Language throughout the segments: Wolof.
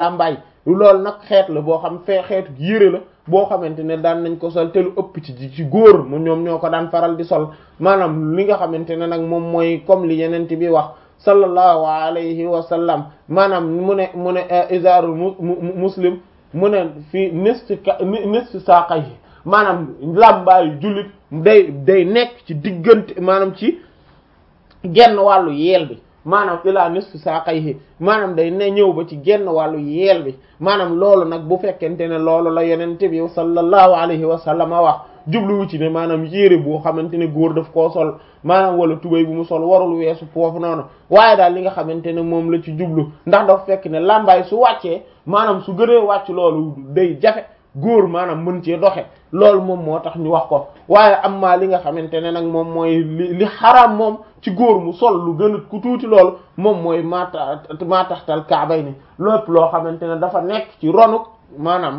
làmbaay loolu nag xeet la boo xam fee xeetu yére la boo xamante ne daan nañ ko sol te lu ëpp ci ci góor mu ñoom ñoo ko daan faral di sol maanaam li nga xamante ne nag moom mooy comme li yeneen bi wax sallallahu alayhi wa sallam maanaam mu ne mu ne izarul muslim mu ne fii nisfi nisfi saaqayhi maanaam làmbaayu jullit day day nekk ci diggante maanaam ci genn wàllu yeel bi maanaam ilaa nisfi saaqayhi maanaam day ne ñëw ba ci genn wàllu yeel bi maanaam loolu nag bu fekkente ne loolu la yenente bi sallallahu alayhi wa sallam wax jubluwu ci ne maanaam yére boo xamante ne góor daf koo sol maanaam wala tubéy bu mu sol warul weesu foofu noonu waaye daal li nga xamante ne moom la ci jublu ndax dafa fekk ne làmbaay su wàccee maanaam su gënee wàcc loolu day jafe góor maanaam mën cee doxe loolu moom moo tax ñu wax ko waaye am maa li nga xamante ne nag moom mooy li li xaraam moom ci góor mu sol lu gën a ku tuuti loolu moom mooy maata maa taxtal kaabay ni lépp loo xamante ne dafa nekk ci ronuk maanaam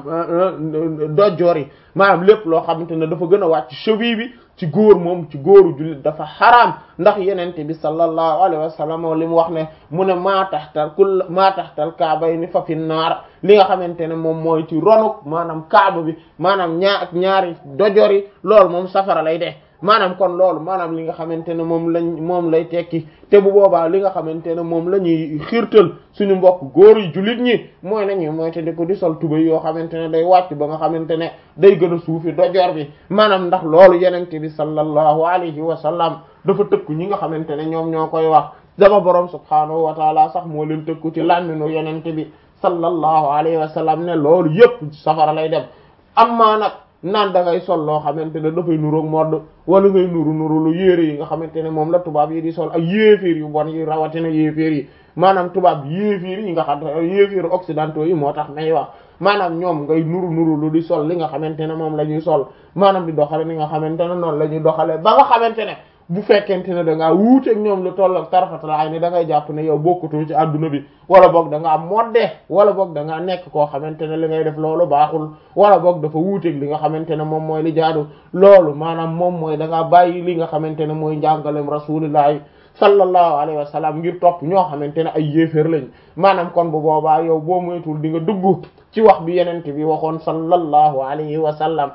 dojjoor yi maanaam lépp loo xamante ne dafa gën a wàcc cheville bi ci góor moom ci góoru jullit dafa xaraam ndax yenente bi sallallahu alayhi wa sallam li mu wax ne mu ne maa taxtal kul maa taxtal kaabay ni fa fi naar li nga xamante ne moom mooy ci ronuk maanaam kaaba bi maanaam ñaar ak ñaari dojjoor yi loolu moom safara lay dee maanaam kon loolu maanaam li nga xamante ne moom lañ moom lay tekki te bu boobaa li nga xamante ne moom la ñuy xiirtal suñu mbokk góor yi jullit ñi mooy nañu mooy te di ko di sol tubay yoo xamante ne day wàcc ba nga xamante ne day gën a suufi dojoor bi maanaam ndax loolu yenente bi sallallahu alayhi wa sallam dafa tëkku ñi nga xamante ne ñoom ñoo koy wax dama borom subhaanahu wa taala sax moo leen tëkku ci làmminu yenente bi sallallahu alayhi wa sallam ne loolu yépp safara lay dem amma nag naan da ngay sol loo xamante ne dafay nuroog modd wala ngay nuru nuru lu yére yi nga xamante ne moom la tubaab yi di sol ak yéeféer yu bon yi rawatina yéeféer yi maanaam tubaab yéeféer yi nga xam yéeféer occidentaux yi moo tax may wax maanaam ñoom ngay nuru nuru lu di sol li nga xamante ne moom la ñuy sol maanaam di doxale ni nga xamante ne noonu la ñuy doxale ba nga xamante ne bu fekkente ne da ngaa wuuteeg ñoom lu toll ak tarfatalaay ni da ngay jàpp ne yow bokkutoo ci adduna bi wala boog da ngaa modde wala boog da ngaa nekk koo xamante ne li ngay def loolu baaxul wala boog dafa wuuteeg li nga xamante ne moom mooy li jaadu loolu maanaam moom mooy da ngaa bàyyi li nga xamante ne mooy njàngalem rasulillahi sallallahu alayhi wa sallam ngir topp ñoo xamante ne ay yéeféer lañ maanaam kon bu boobaa yow boo moytul di nga dugg ci wax bi yenente bi waxoon sallallahu alayhi wa sallam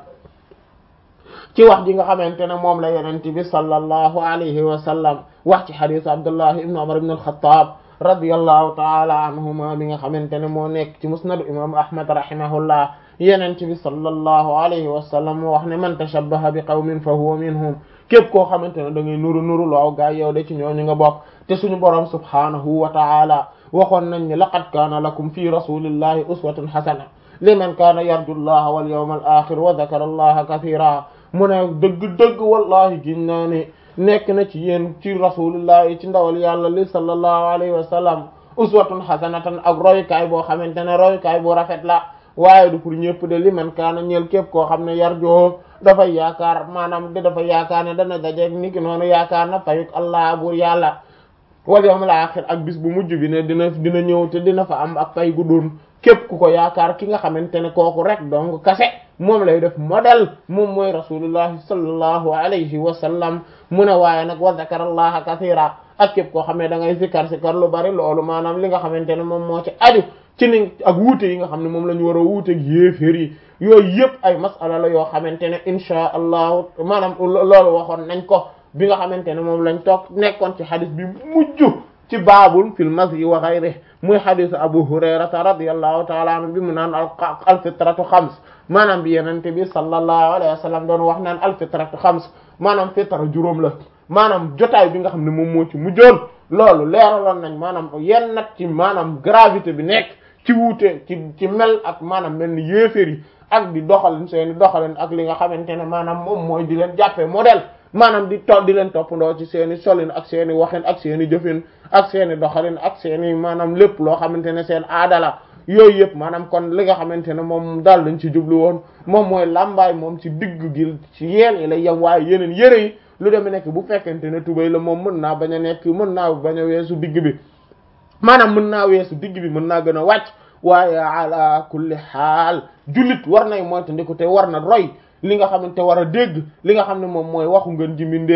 ci wax ji nga xamante ne moom la yonent bi sallallahu alayhi wa sallam wax ci xadiis Abdullah ibn Umar ibn al-Khattab radiyallahu ta'ala anhuma bi nga xamante ne moo nekk ci musnad imam Ahmad rahimahullah yonent bi sallallahu alayhi wa sallam wax ne man tashabbaha bi qawmin fa huwa minhum képp koo xamante ne da ngay nuru nuru loow gaa yow de ci ñooñu nga bokk te suñu borom subhanahu wa ta'ala waxoon nañ ne laqad kaana lakum fi rasulillahi uswatun hasana liman kaana yarju allaha wal yawmal akhir wa dhakara allaha kathira mu ne dëgg-dëgg wallahi gin naa ne nekk na ci yéen ci rasulillahi ci ndawal yàlla li sallallahu alayhi wa sallam uswatun hasanatan ak royukaay boo xamante ne royukaay bu rafet la waaye du pour ñëpp de li man kaana ñeel képp koo xam ne yarjoo dafay yaakaar maanaam de dafa yaakaar ne dana dajeeg ni ki noonu yaakaar na fayuk allah buur yàlla wal yawmal aaxir ak bis bu mujj bi ne dina dina ñëw te dina fa am ak fay gu doon képp ku ko yaakaar ki nga xamante ne kooku rek donc kase moom lay def modèle moom mooy rasulullahi sallallahu alayhi wa sallam mu ne waaye nag wa zakara allaha kathira ak képp koo xam ne da ngay sikkar sikkar lu bari loolu maanaam li nga xamante ne moom moo ci aju ci ni ak wuute yi nga xam ne moom la ñu war a wuuteeg yéeféer yi yooyu yëpp ay masala la yoo xamante ne inchaa allahu maanaam loolu waxoon nañ ko bi nga xamante ne moom lañ toog nekkoon ci xadis bi mujj ci baabul fil masyi wa ghayrihi muy xadisu abu hurayrata radiyallahu taala anhu bi mu naan al fitratu xams maanaam bi yenente bi sallallahu alayhi wa sallam doon wax naan al fitratu xams maanaam fitra juróom la maanaam jotaay bi nga xam ne moom moo ci mujjoon loolu leeraloon nañ maanaam yenn nag ci maanaam gravité bi nekk ci wuute ci ci mel ak maanaam mel ni yéeféer yi ak di doxalin seeni doxalin ak li nga xamante ne maanaam moom mooy di leen jàppee modèle maanaam di to di leen toppandoo ci seeni solin ak seeni waxin ak seeni jëfin ak seeni doxalin ak seeni maanaam lépp loo xamante ne seen aada la yooyu yëpp maanaam kon li nga xamante ne moom daal lañ ci jublu woon moom mooy làmbaay moom ci digg gi ci yeel yi la yem waaye yeneen yëre yi lu demee nekk bu fekkente ne tubéy la moom mën naa bañ a nekk mën naa bañ a weesu digg bi maanaam mën naa weesu digg bi mën naa gën a wàcc waaye ala kulli xaal jullit war nay moytandiku te war na roy li nga xamante war a dégg li nga xam ne moom mooy waxu ngeen ji mbindeef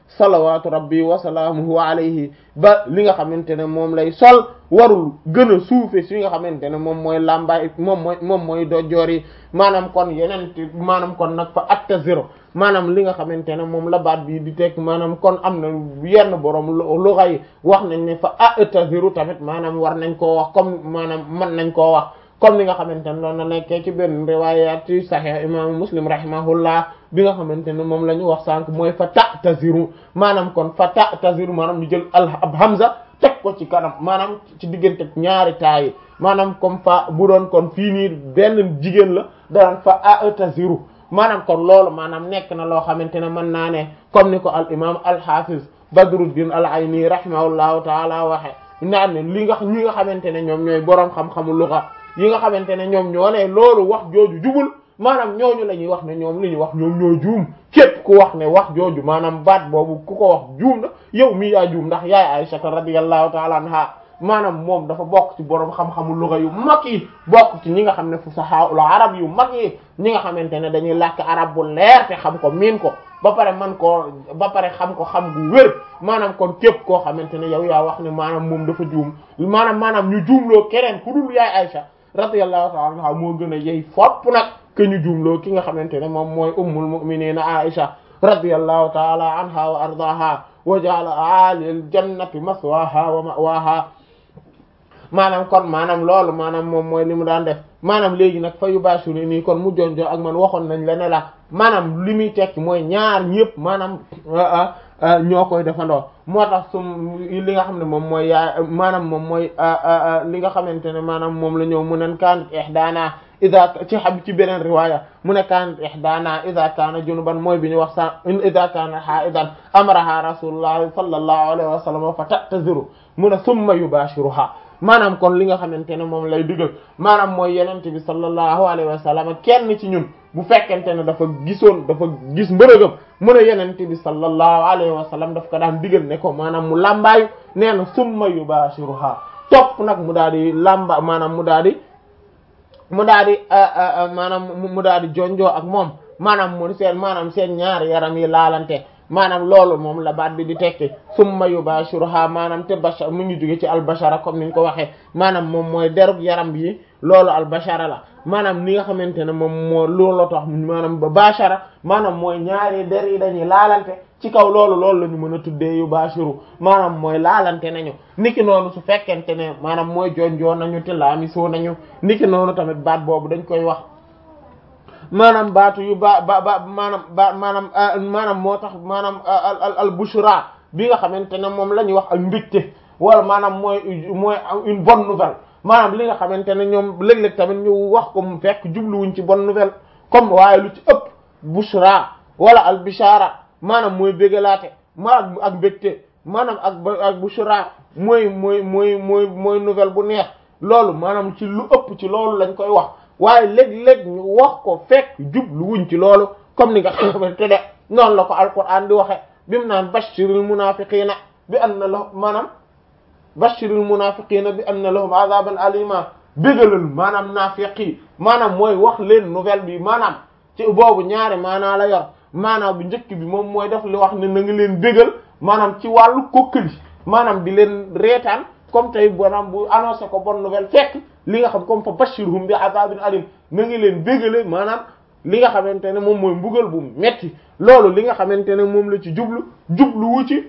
salawatu rabbi wa salaamuhu alayhi ba li nga xamante ne moom lay sol warul gën a suufe si nga xamante ne moom mooy làmbaay moom mooy moom mooy dojoor yi maanaam kon yeneen maanaam kon nag fa atta zéro maanaam li nga xamante ne moom la baat bi di teg maanaam kon am na yenn borom luga yi wax nañ ne fa atta zéro tamit maanaam war nañ koo wax comme maanaam mën nañ koo wax comme li nga xamante ne loolu na nekkee ci benn riwayat ci sahih imaamu muslim rahimahullah bi nga xamante ne moom la ñu wax sànq mooy fa ta taziru maanaam kon fa ta taziru maanaam ñu jël al ab hamza teg ko ci kanam maanaam ci diggante ñaari taayi maanaam comme fa bu doon kon fii nii benn jigéen la daan fa a taziru maanaam kon loolu maanaam nekk na loo xamante ne mën naa ne comme ni ko al imam al hafiz badruddin al ayni rahimahullahu taala waxe naan ne li nga ñi nga xamante ne ñoom ñooy boroom xam-xamu lugha yi nga xamante ne ñoom ñoo ne loolu wax jooju jubul maanaam ñooñu la ñuy wax ne ñoom li ñu wax ñoom ñoo juum képp ku wax ne wax jooju maanaam baat boobu ku ko wax juum na yow mii yaa juum ndax yaay Aisha radiyallahu ta'ala anha maanaam moom dafa bokk ci boroom xam-xamu lugha yu mag yi bokk ci ñi nga xam ne fusahaul arab yu mag yi ñi nga xamante ne dañuy làkk arab bu leer te xam ko miin ko ba pare man koo ba pare xam ko xam gu wér maanaam kon képp koo xamante ne yow yaa wax ne maanaam moom dafa juum maanaam maanaam ñu juumloo keneen ku dul yaay Aisha radiyallahu ta'ala anha moo gën a yey fopp nag ke ñu juumloo ki nga xamante ne moom mooy ummul mu'minina Aisha radiyallahu ta'ala anha wa ardaha wa ja'ala aalil jannati maswaha wa ma'waha maanaam kon maanaam loolu maanaam moom mooy li mu daan def maanaam léegi nag fa yu bashuru nii kon mu jonjoo ak man waxoon nañ la ne la maanaam li muy tekki mooy ñaar ñëpp maanaam ñoo koy defandoo moo tax sum li nga xam ne moom mooy yaa maanaam moom mooy li nga xamante ne maanaam moom la ñëw mu nen kaanat ihdaana ida ci xam ci beneen riwaaya mu ne kaanat ihdaana ida kaana junuban mooy bi ñu wax sa ida kaana haidan amaraha rasulullahi sallallahu alayhi wa sallam fa ta'taziru mu ne summa yubashiruha maanaam kon li nga xamante ne moom lay digal maanaam mooy yenente bi sallallahu alayhi wa sallam kenn ci ñun bu fekkente ne dafa gisoon dafa gis mbërëgam mu ne yenente bi sallallahu alayhi wa sallam daf ko daan digal ne ko maanaam mu làmbaayu nee na summa yubashiruha topp nag mu daal di làmba maanaam mu daal di mu daal di maanaam mu daal di jonjoo ak moom maanaam mu seen maanaam seen ñaari yaram yi laalante maanaam loolu moom la baat bi di tekki summa yubashiruha maanaam te bashar mu ngi jóge ci albashara comme niñ ko waxee maanaam moom mooy derub yaram bi loolu albashara la maanaam ni nga xamante ne moom moo loolu tax maanaam ba bashara maanaam mooy ñaari der yi dañuy laalante ci kaw loolu loolu la ñu mën a tuddee yubashiru maanaam mooy laalante nañu niki noonu su fekkente ne maanaam mooy jonjoo nañu te laamisoo nañu niki noonu tamit baat boobu dañ koy wax maanaam baatu yu ba ba ba maanaam ba maanaam maanaam moo tax maanaam al al bushra bi nga xamante ne moom la ñuy wax ak mbégte wala maanaam mooy mooy une bonne nouvelle maanaam li nga xamante ne ñoom léeg-léeg tamit ñu wax ko mu fekk jubluwuñ ci bonne nouvelle comme waaye lu ci ëpp bushra wala al bishara maanaam mooy bégalaate ma ak mbégte maanaam ak ak bushra mooy mooy mooy mooy mooy nouvelle bu neex loolu maanaam ci lu ëpp ci loolu lañ koy wax waaye léeg-léeg ñu wax ko fekk jublu wuñ ci loolu comme ni nga xamante ne noonu la ko alquran di waxe bi mu naan bashiril munafiqina bi anna lahum maanaam bashiril munafiqina bi anna lahum azaban alima bégalal maanaam naafiqi maanaam mooy wax leen nouvelle bi maanaam ci boobu ñaari maanaa la yor maanaam bu njëkk bi moom mooy def li wax ne na nga leen bégal maanaam ci wàllu kokkali maanaam di leen reetaan comme tey maanaam bu annoncé ko bonne nouvelle fekk li nga xam comme fa bashirhum bi azabin alim na ngi leen bégale maanaam li nga xamante ne moom mooy mbugal bu metti loolu li nga xamante ne moom la ci jublu jubluwu ci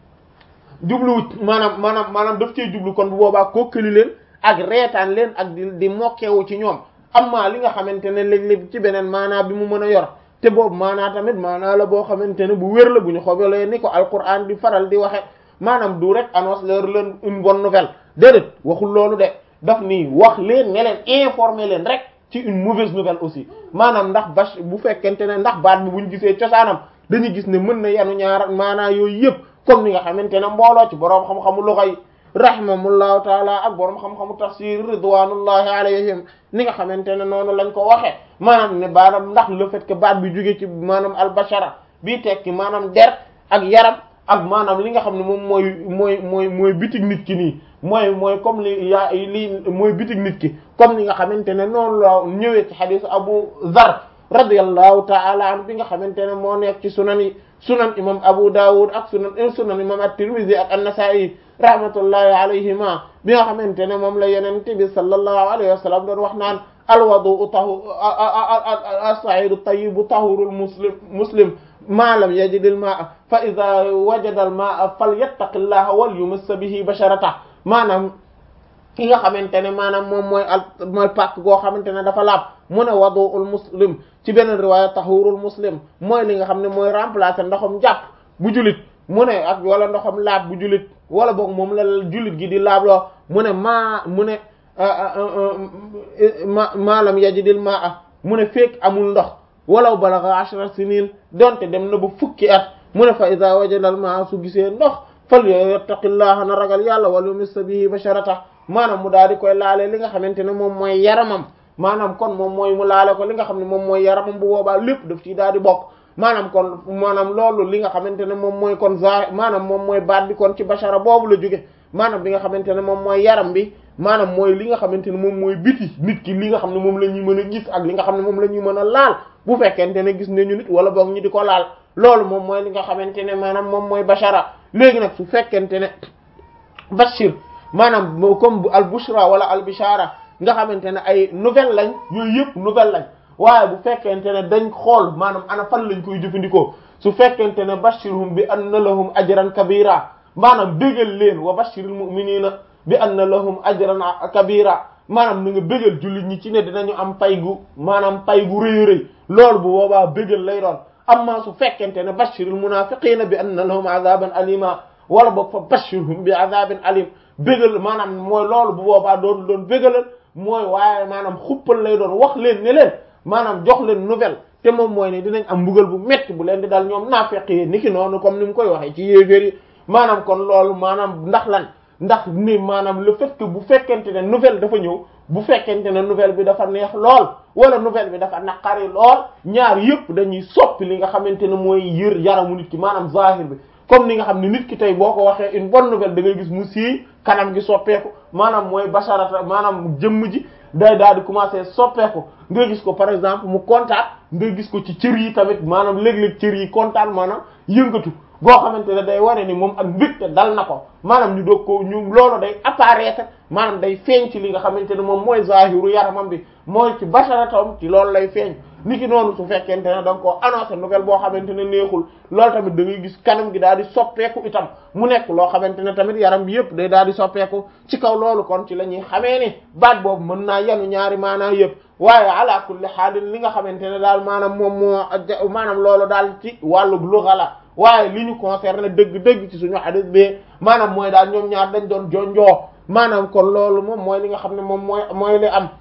jubluwu maanaam maanaam maanaam daf cee jublu kon bu boobaa kokkali leen ak reetaan leen ak di di mokkewu ci ñoom amma li nga xamante ne léeg-léeg ci beneen maanaa bi mu mën a yor te boobu maanaa tamit maanaa la boo xamante ne bu wér la bu ñu xobalee ni ko alquran di faral di waxe maanaam du rek annonce leur leen une bonne nouvelle déedéet waxul loolu de daf nii wax leen ne leen informer leen rek ci une mauvaise nouvelle aussi maanaam ndax bach bu fekkente ne ndax baat bi buñ gisee cosaanam dañuy gis ne mën na yanu ñaar maanaa yooyu yëpp comme ni nga xamante ne mbooloo ci boroom xam-xamu lugha yi rahimahumullahu taala ak boroom xam-xamu tafsir ridwanullahi alayhim ni nga xamante ne noonu lañ ko waxee maanaam ne baanaam ndax le fait que baat bi jóge ci maanaam albashara bii tekki maanaam der ak yaram ak maanaam li nga xam ne moom mooy mooy mooy mooy bitig nit ki nii mooy mooy comme li yaa lii mooy bitig nit ki comme ni nga xamante ne noonu la ñëwee ci xadiis Abu Zar radiyallahu ta'ala anhu bi nga xamante ne moo nekk ci sunan yi sunan imam Abu Dawud ak sunan sunan imam at-Tirmidhi ak an-Nasa'i rahmatullahi alayhima bi nga xamante ne moom la yonent bi sallallahu alayhi wa sallam doon wax naan alwadu tahu as-sa'idu tayyibu tahurul muslim muslim ma lam yajid al-ma'a fa idha wajada al-ma'a falyattaqillaha wal yumass bihi basharata maanaam ki nga xamante ne maanaam moom mooy al mooy pàkk goo xamante ne dafa laab mu ne wadu'ul muslim ci beneen riwaaya tahurul muslim mooy li nga xam ne mooy remplacer ndoxam jàpp bu julit mu ne ak wala ndoxam laab bu julit wala boog moom la julit gi di laabloo mu ne maa mu ne ma maalam yajidil maa mu ne fekk amul ndox walaw balagha ashra sinin donte dem na ba fukki at mu ne fa iza wajadal maa su gisee ndox fal yattaqillaha na ragal yàlla wal yumiss bihi basharata maanaam mu daal di koy laale li nga xamante ne moom mooy yaramam maanaam kon moom mooy mu laale ko li nga xam ne moom mooy yaramam bu boobaa lépp daf ciy daal di bokk maanaam kon maanaam loolu li nga xamante ne moom mooy kon za maanaam moom mooy baat bi kon ci bashara boobu la jóge maanaam bi nga xamante ne moom mooy yaram bi maanaam mooy li nga xamante ne moom mooy biti nit ki li nga xam ne moom la ñuy mën a gis ak li nga xam ne moom la ñuy mën a laal bu fekkente ne gis nañu nit wala boog ñu di ko laal loolu moom mooy li nga xamante ne maanaam moom mooy bashara léegi nag su fekkente ne bashir maanaam comme al bushra wala al bishara nga xamante ne ay nouvelle lañ yooyu yëpp nouvelle lañ waaye bu fekkente ne dañ xool maanaam ana fan lañ koy jëfandikoo su fekkente ne bashirhum bi anna lahum ajran kabira maanaam bégal leen wa bashiril mu'minina bi anna lahum ajran kabira maanaam na nga bégal jullit ñi ci ne dinañu am pay gu maanaam pay gu rëy rëy loolu bu boobaa bégal lay doon amma su fekkente ne bashiril munafiqina bi anna lahum azaban alima wala boog fa bashirhum bi azabin alim bégal maanaam mooy loolu bu boobaa doon doon bégalal mooy waaye maanaam xuppal lay doon wax leen ne leen maanaam jox leen nouvelle te moom mooy ne dinañ am mbugal bu metti bu leen di dal ñoom naafeq yi niki noonu comme ni mu koy waxee ci yéeféer yi maanaam kon loolu maanaam ndax lan ndax ni maanaam le fait que bu fekkente ne nouvelle dafa ñëw bu fekkente ne nouvelle bi dafa neex lool wala nouvelle bi dafa naqari lool ñaar yëpp dañuy soppi li nga xamante ne mooy yër yaramu nit ki maanaam zahir bi comme ni nga xam ne nit ki tey boo ko waxee une bonne nouvelle da ngay gis mu sii kanam gi soppeeku maanaam mooy basharata maanaam jëmm ji day daal di commencer soppeeku nga gis ko par exemple mu kontaan nga gis ko ci cër yi tamit maanaam léeg-léeg cër yi kontaan maanaam yëngatu boo xamante ne day wane ni moom ak mbégte dal na ko maanaam ñu doog ko ñu loolu day apparaître maanaam day feeñ ci li nga xamante ne moom mooy zahiru yaramam bi mooy ci basharatam ci loolu lay feeñ ni ki noonu su fekkente ne da nga koo annoncé nouvelle boo xamante ne neexul loolu tamit da ngay gis kanam gi daal di soppeeku itam mu nekk loo xamante ne tamit yaram bi yëpp day daal di soppeeku ci kaw loolu kon ci la ñuy xamee ni baat boobu mën naa yanu ñaari maanaa yëpp waaye ala kulli xaalin li nga xamante ne daal maanaam moom moo maanaam loolu daal ci wàllu lugha la waaye li ñu concerné dëgg-dëgg ci suñu hadith bi maanaam mooy daal ñoom ñaar dañ doon jonjoo maanaam kon loolu moom mooy li nga xam ne moom mooy mooy li am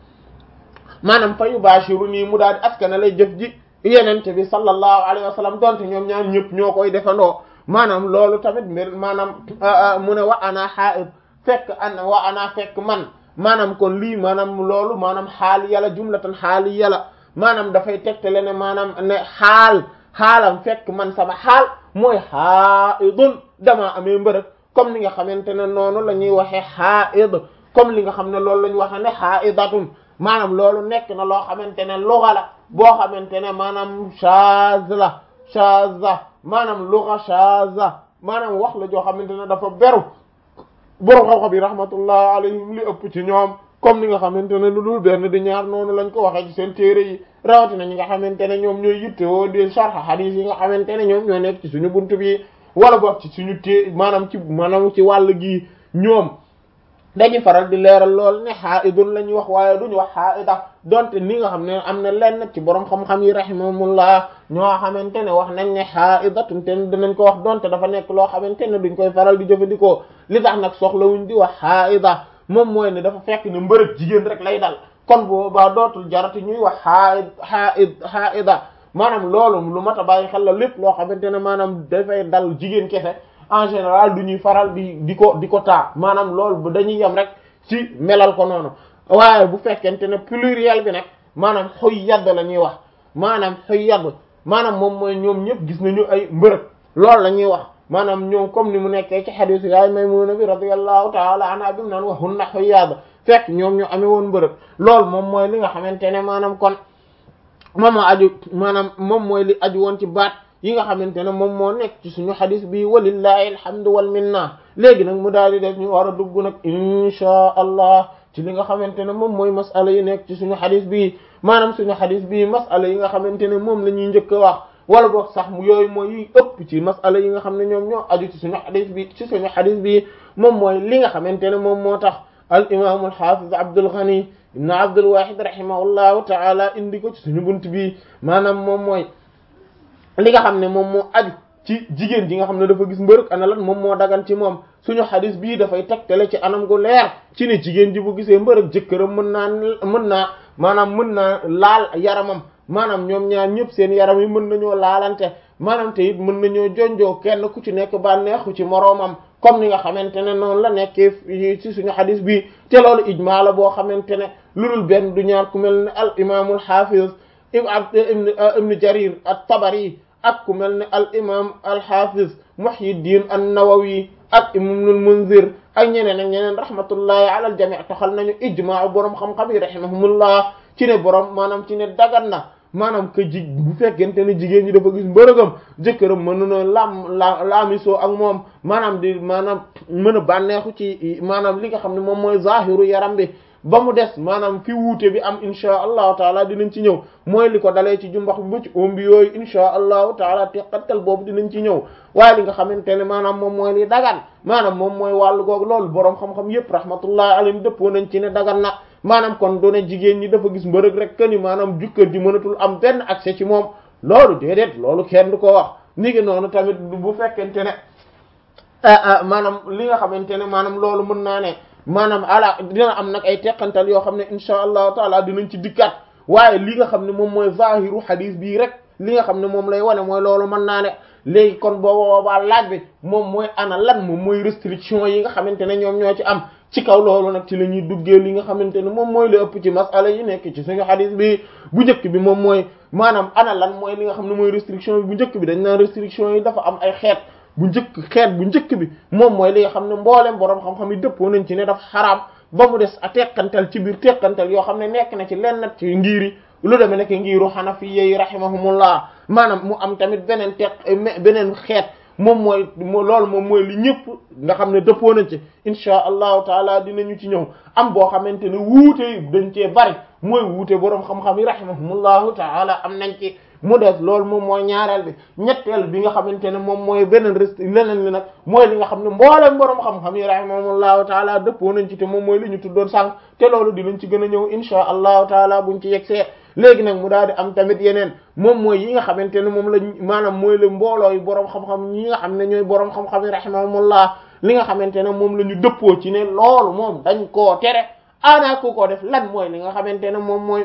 maanaam fa yubashiru nii mu daal di askana lay jëf ji yenente bi sallallahu alayhi wa sallam donte ñoom ñaar ñëpp ñoo koy defandoo maanaam loolu tamit mbir maanaam mu ne wa ana haid fekk an wa ana fekk man maanaam kon lii maanaam loolu maanaam xaali yàlla jumlatan xaali yàlla maanaam dafay tegtale ne maanaam ne xaal xaalam fekk man sama xaal mooy haidun damaa amee mbërëg comme ni nga xamante ne noonu la ñuy waxee haid comme li nga xam ne loolu la ñu waxee ne haidatun maanaam loolu nekk na loo xamante ne lugha la boo xamante ne maanaam shaz la shaza maanaam lugha shaza maanaam wax la joo xamante ne dafa beru borom xam-xam yi rahmatullah alayhim li ëpp ci ñoom comme ni nga xamante ne lu dul benn di ñaar noonu lañ ko waxee ci seen téere yi rawatina ñi nga xamante ne ñoom ñooy yittewoo di sharh hadith yi nga xamante ne ñoom ñoo nekk ci suñu buntu bi wala boog ci suñu té maanaam ci maanaam ci wàll gi ñoom dañuy faral di leeral lool ne haidun la ñuy wax waaye duñu wax haida donte ni nga xam ne am na lenn ci borom xam-xam yi rahimahumullah ñoo xamante ne wax nañ ne haidatun te dinañ ko wax donte dafa nekk loo xamante ne duñ koy faral di jëfandikoo li tax nag soxlawuñ di wax haida moom mooy ne dafa fekk ne mbërëg jigéen rek lay dal kon boobaa dootul jarati ñuy wax haid haid haida maanaam loolu lu mat a bàyyi xel la lépp loo xamante ne maanaam dafay dal jigéen kese en général du ñuy faral di di ko di ko taa maanaam loolu dañuy yem rek ci melal ko noonu waaye bu fekkente ne pluriel bi nag maanaam xoy yadd la ñuy wax maanaam xoy yadd maanaam moom mooy ñoom ñëpp gis nañu ay mbërëg loolu la ñuy wax maanaam ñoom comme ni mu nekkee ci xadiis yaay Maymuna bi radiyallahu taala anha bi mu naan waxun na xoy yadd fekk ñoom ñu amee woon mbërëg loolu moom mooy li nga xamante ne maanaam kon moom moo aju maanaam moom mooy li aju woon ci baat yi nga xamante ne moom moo nekk ci suñu xadis bi walillahi alhamdu wal minna léegi nag mu daal di def ñu war a dugg nag inchaa allah ci li nga xamante ne moom mooy masala yi nekk ci suñu xadis bi maanaam suñu xadis bi masala yi nga xamante ne moom la ñuy njëkk a wax wala boog sax mu yooyu mooy yi ëpp ci masala yi nga xam ne ñoom ñoo aju ci suñu xadis bi ci suñu xadis bi moom mooy li nga xamante ne moom moo tax al imam al hafiz Abdul Ghani ibn Abdul Wahid rahimahullahu taala indi ko ci suñu bunt bi maanaam moom mooy li nga xam ne moom moo aju ci jigéen ji nga xam ne dafa gis mbërëg ana lan moom moo dagan ci moom suñu xadis bii dafay tegtale ci anam gu leer ci ne jigéen ji bu gisee mbërëg jëkkëram mën naa mën naa maanaam mën naa laal yaramam maanaam ñoom ñaar ñëpp seen yaram yi mën nañoo laalante maanaam te it mën nañoo jonjoo kenn ku ci nekk bànneexu ci moroomam comme ni nga xamante ne noonu la nekkee ci suñu xadis bi te loolu ijmaa la boo xamante ne lu dul benn du ñaar ku mel ne al imaamul xaafiz ibn ibn jarir at-tabari ak ku mel ne al imam al xaafiz muhyiddin an-nawawi ak ibnul munzir ak ñeneen ak ñeneen rahmatullahi ala al jami' toxal nañu ijmaa boroom xam-xam yi rahimahumullah ci ne boroom maanaam ci ne dagan na maanaam que ji bu fekkente ne jigéen ñi dafa gis mbërëgam jëkkëram mën na lam la laamisoo ak moom maanaam di maanaam mën a bànneexu ci maanaam li nga xam ne moom mooy zahiru yaram bi ba mu des maanaam fi wuute bi am insha allahu taala dinañ ci ñëw mooy li ko dalee ci jumbax bi ba ci ombi yooyu insha allahu taala teqatal boobu dinañ ci ñëw waaye li nga xamante ne maanaam moom mooy li dagan maanaam moom mooy wàllu googu loolu boroom xam-xam yépp rahmatullahi alayhim dëppoo nañ ci ne dagan na maanaam kon doone jigéen ñi dafa gis mbërëg rek que ni maanaam jukkër ji mënatul am benn accès ci moom loolu déedéet loolu kenn du ko wax ni ngi noonu tamit bu fekkente ne maanaam li nga xamante ne maanaam loolu mën naa ne maanaam ala dina am nag ay teqantal yoo xam ne insha allahu taala dinañ ci dikkaat waaye li nga xam ne moom mooy zahiru hadith bii rek li nga xam ne moom lay wane mooy loolu mën naa ne léegi kon booba boobaa laaj bi moom mooy ana lan moom mooy restriction yi nga xamante ne ñoom ñoo ci am ci kaw loolu nag ci la ñuy duggee li nga xamante ne moom mooy la ëpp ci masala yi nekk ci suñu hadith bi bu njëkk bi moom mooy maanaam ana lan mooy li nga xam ne mooy restriction bi bu njëkk bi dañ naan restriction yi dafa am ay xeet bu njëkk xeet bu njëkk bi moom mooy li nga xam ne mboolem boroom xam-xam yi dëppoo nañ ci ne dafa xaraam ba mu des a teqantal ci biir teqantal yoo xam ne nekk na ci lenn ci ngiri lu demee nekk ngiru xanafiya yi rahimahumullah maanaam mu am tamit beneen teq beneen xeet moom mooy loolu moom mooy li ñëpp nga xam ne dëppoo nañ ci insha allahu taala dinañu ci ñëw am boo xamante ne wuute dañ cee bari mooy wuute boroom xam-xam yi rahimahumullahu taala am nañ ci mu des loolu moom mooy ñaareel bi ñetteel bi nga xamante ne moom mooy beneen rest leneen li nag mooy li nga xam ne mboolem boroom xam-xam yi rahimahumullahu taala dëppoo nañ ci te moom mooy li ñu tuddoon sànq te loolu dinañ ci gën a ñëw insha allahu taala buñ ci yegsee léegi nag mu daal di am tamit yeneen moom mooy yi nga xamante ne moom la maanaam mooy la mbooloo yi boroom xam-xam ñi nga xam ne ñooy boroom xam-xam yi rahimahumullah li nga xamante ne moom la ñu dëppoo ci ne loolu moom dañ koo tere ana ku ko def lan mooy li nga xamante ne moom mooy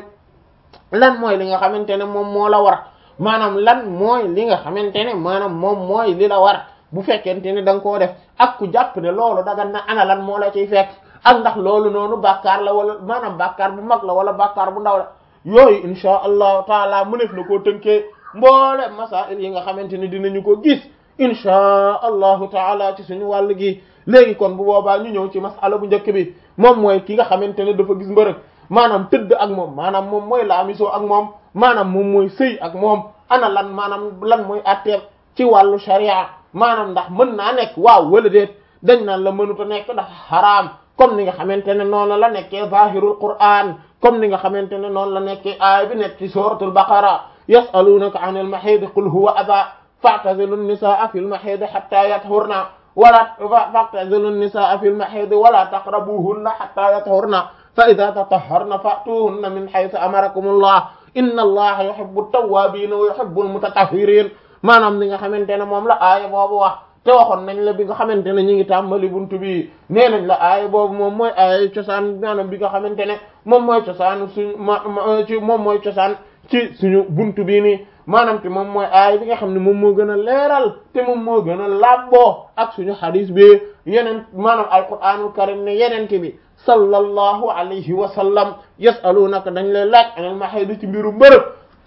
lan mooy li nga xamante ne moom moo la war maanaam lan mooy li nga xamante ne maanaam moom mooy li la war bu fekkente ne da nga koo def ak ku jàpp ne loolu dagan na ana lan moo la ciy fekk ak ndax loolu noonu bàkkaar la wala maanaam bàkkaar bu mag la wala bàkkaar bu ndaw la yooyu insha allahu taala mënef na koo tënkee mboole masail yi nga xamante ne dinañu ko gis insha allahu taala ci suñu wàll gi léegi kon bu boobaa ñu ñëw ci masala bu njëkk bi moom mooy ki nga xamante ne dafa gis mbërëg maanaam tëdd ak moom maanaam moom mooy laamisoo ak moom maanaam moom mooy sëy ak moom ana lan maanaam lan mooy atteeb ci wàllu sharia maanaam ndax mën naa nekk waaw wala déet dañ naan la mënuta nekk ndax xaraam comme ni nga xamante ne noonu la nekkee zahirul qur'an comme ni nga xamante ne noonu la nekkee aaya bi nekk ci suratul baqara yasalunaka anil mahid qul huwa adha fa'tazilu an-nisaa fil mahid hatta yathurna wala fa'tazilu an-nisaa fil mahid wala taqrabuhunna hatta yathurna fa idha tatahharna fa'tuhunna min haythu amarakumullah inna allaha yuhibbu at-tawwabin wa yuhibbu al-mutatahhirin maanaam li nga xamante ne moom la aaya boobu wax te waxoon nañ la bi nga xamante ne ñu ngi tàmbali buntu bi nee nañ la aaya boobu moom mooy aaya cosaan maanaam bi nga xamante ne moom mooy cosaan suñu ma ci moom mooy cosaan ci suñu buntu bii nii maanaam te moom mooy aaya bi nga xam ne moom moo gën a leeral te moom moo gën a làbboo ak suñu xadis bi yeneen maanaam alquranul karim ne yenente bi sallallahu alayhi wa sallam yasalunaka dañ lay laaj anal mahid ci mbiru mbërëg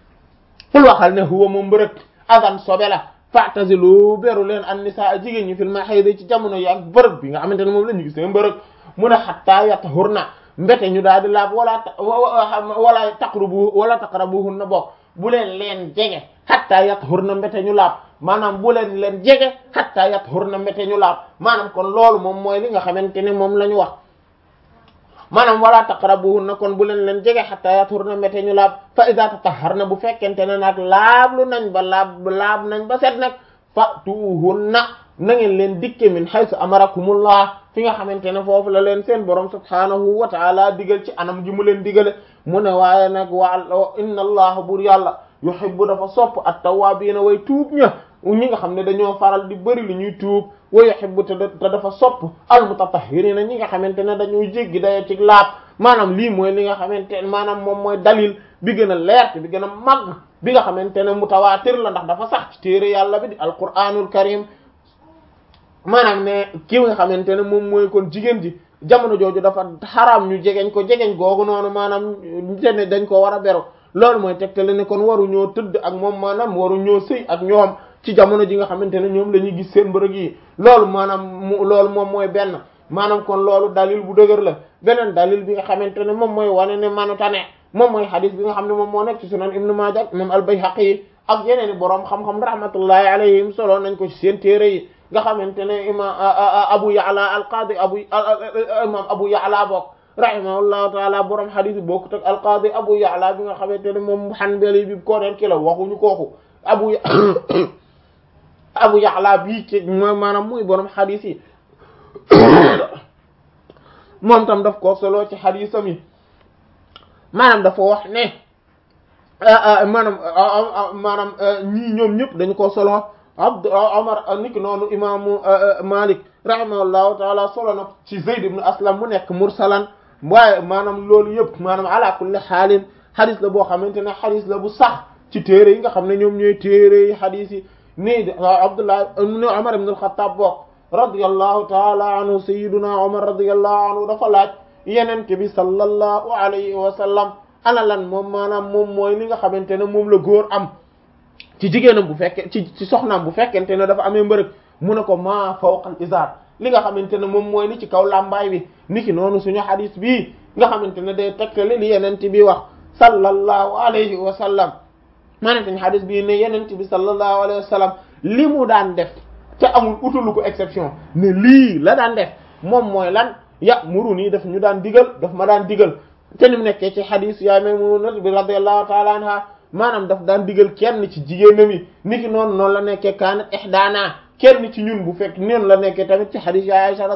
ful waxal ne huwa moom mbërëg adan sobe la fa'tazilu beru leen an nisaa jigéen ñi fil mahid ci jamono yi ak bërëg bi nga xamante ne moom la ñu gis seen mbërëg mu ne hatta yatahurna mbete ñu daal di laab wala wala taqrubu wala taqrabuhunna bokk bu leen leen jege hatta yathurna mbete ñu laab maanaam bu leen leen jege hatta yathurna mbete ñu laab maanaam kon loolu moom mooy li nga xamante ne moom la ñu wax maanaam wala taqrabuhunna kon bu leen leen jege hatta yathurna mbete ñu laab fa idza tatahharna bu fekkente ne nag laablu nañ ba laab laab nañ ba set nag fatuhunna na ngeen leen dikke min haythu amarakumullah fi nga xamante ne foofu la leen seen borom subhanahu wa taala digal ci anam ji mu leen digale mu ne waaye nag wa inna allah bur yàlla yuhibbu dafa sopp at-tawwabina way tuub ña ñi nga xam ne dañoo faral di bëri lu ñuy tuub wa yuhibbu te dafa sopp al-mutatahhirina ñi nga xamante ne dañuy jéggi dayo ci laab maanaam lii mooy li nga xamante ne maanaam moom mooy dalil bi gën a leer bi gën a màgg bi nga xamante ne mutawaatir la ndax dafa sax ci téere yàlla bi di alquraanul karim maanaam ne ki nga xamante ne moom mooy kon jigéen ji jamono jooju dafa xaraam ñu jegeñ ko jegeñ googu noonu maanaam te ne dañ ko war a beru loolu mooy tegtale ne kon waru ñoo tëdd ak moom maanaam waru ñoo sëy ak ñoom ci jamono ji nga xamante ne ñoom la ñuy gis seen mbërëg yi loolu maanaam mu loolu moom mooy benn maanaam kon loolu dalil bu dëgër la beneen dalil bi nga xamante ne moom mooy wane ne manu tane moom mooy xadis bi nga xam ne moom moo nekk ci sunan ibnu maaja moom al-Bayhaqi yi ak yeneen i boroom xam-xam rahmatullahi alayhim solo nañ ko ci seen téere yi nga xamante ne imam Abu Ya'la al-Qadi abu imam Abu Ya'la bokk rahimahullahu taala boroom xadis yi bokkut ak al-Qadi Abu Ya'la bi nga xamante ne moom Hanbali bi ko neen ki la waxuñu kooku abu Abu Ya'la bii ci mooy maanaam muy boroom xadis yi moom tam daf ko solo ci xadisam yi maanaam dafa wax ne maanaam maanaam ñii ñoom ñëpp dañu ko solo abd omar niki noonu imaamu malik rahimahullahu taala solo na ci zayd ibn aslam mu nekk mursalan waaye maanaam loolu yëpp maanaam ala kulli xaalin xadis la boo xamante ne xadis la bu sax ci téere yi nga xam ne ñoom ñooy téere yi xadis yi nii abdullah ibn omar ibn al-khattab bokk radiyallahu taala anhu sayyiduna omar radiyallahu anhu dafa laaj yenente bi sallallahu alayhi wa sallam ana lan moom maanaam moom mooy li nga xamante ne moom la góor am ci jigéenam bu fekkee ci ci soxnaam bu fekkente ne dafa amee mbërëg mu ne ko ma fawqal izar li nga xamante ne moom mooy li ci kaw làmbaay bi niki noonu suñu hadis bii nga xamante ne day tekkale li yenente bi wax sallallahu alayhi wa sallam maanaam hadis bii ne yenente bi sallallahu alayhi wa sallam li mu daan def te amul utalu ko exception ne lii la daan def moom mooy lan ya muru nii daf ñu daan digal daf ma daan digal te ni mu nekkee ci xadis yaay Maymuna bi radiyallahu taala anha maanaam daf daan digal kenn ci jigéenam yi niki noonu noonu la nekkee kaanat ihdaana kenn ci ñun bu fekk noonu la nekkee tamit ci xadis yaay Aisha